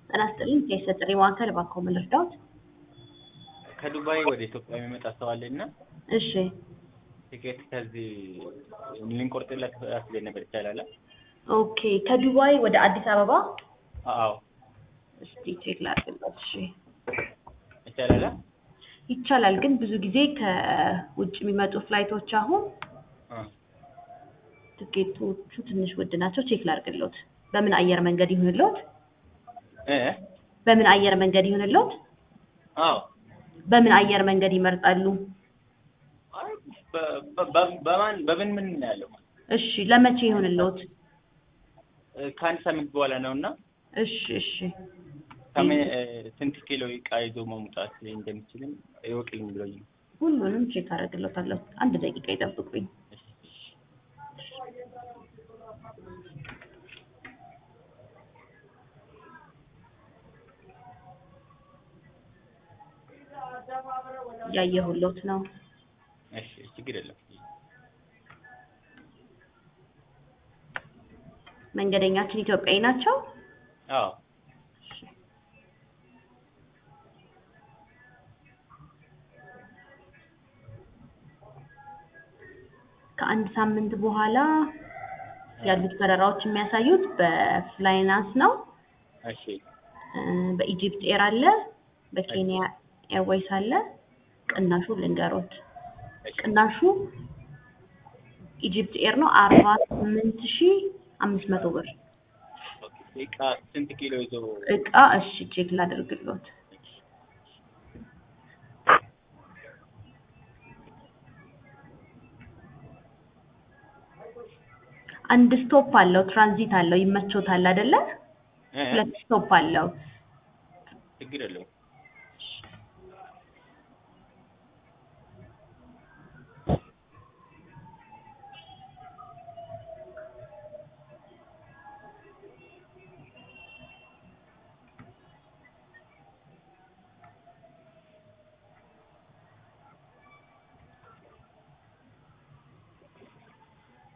ጤና ይስጥልኝ ከየት ጥሪ ማዕከል እባክዎ ምን ልርዳዎት? ከዱባይ ወደ ኢትዮጵያ የሚመጣ ሰው አለ እና እሺ ቲኬት ከዚህ ልንቆርጥለት አስቤ ነበር። ይቻላል? ኦኬ ከዱባይ ወደ አዲስ አበባ አዎ እስቲ ቼክ ላድርግለት። እሺ ይቻላል? ይቻላል፣ ግን ብዙ ጊዜ ከውጭ የሚመጡ ፍላይቶች አሁን አ ትኬቶቹ ትንሽ ውድ ናቸው። ቼክ ላድርግልዎት። በምን አየር መንገድ ይሁንልዎት? እ በምን አየር መንገድ ይሁንልዎት? አዎ በምን አየር መንገድ ይመርጣሉ? አይ በ- በ- በ- በማን በምን ምን ነው ያለው? እሺ ለመቼ ይሁንልዎት? ከአንድ ሳምንት በኋላ ነው እና እሺ እሺ ከምን ስንት ኪሎ እቃ ይዞ መምጣት እንደሚችልም ይወቅልኝ ብሎኝ ነው። ሁሉንም ቼክ አደርግልዎታለሁ። አንድ ደቂቃ ይጠብቁኝ። እሺ፣ እሺ። እያየሁልዎት ነው። እሺ ችግር የለም። መንገደኛችን ኢትዮጵያዊ ናቸው? አዎ ከአንድ ሳምንት በኋላ ያሉት በረራዎች የሚያሳዩት በፍላይናስ ነው። እሺ እ በኢጂፕት ኤር አለ፣ በኬንያ ኤርዌይስ አለ። ቅናሹ ልንገሮት። እሺ ቅናሹ ኢጂፕት ኤር ነው አርባ ስምንት ሺ አምስት መቶ ብር ኦኬ። እቃ ስንት ኪሎ ይዞ እቃ። እሺ ቼክ ላደርግልዎት። አንድ ስቶፕ አለው፣ ትራንዚት አለው። ይመቾታል አይደለ? እ ሁለት ስቶፕ አለው። ችግር የለውም።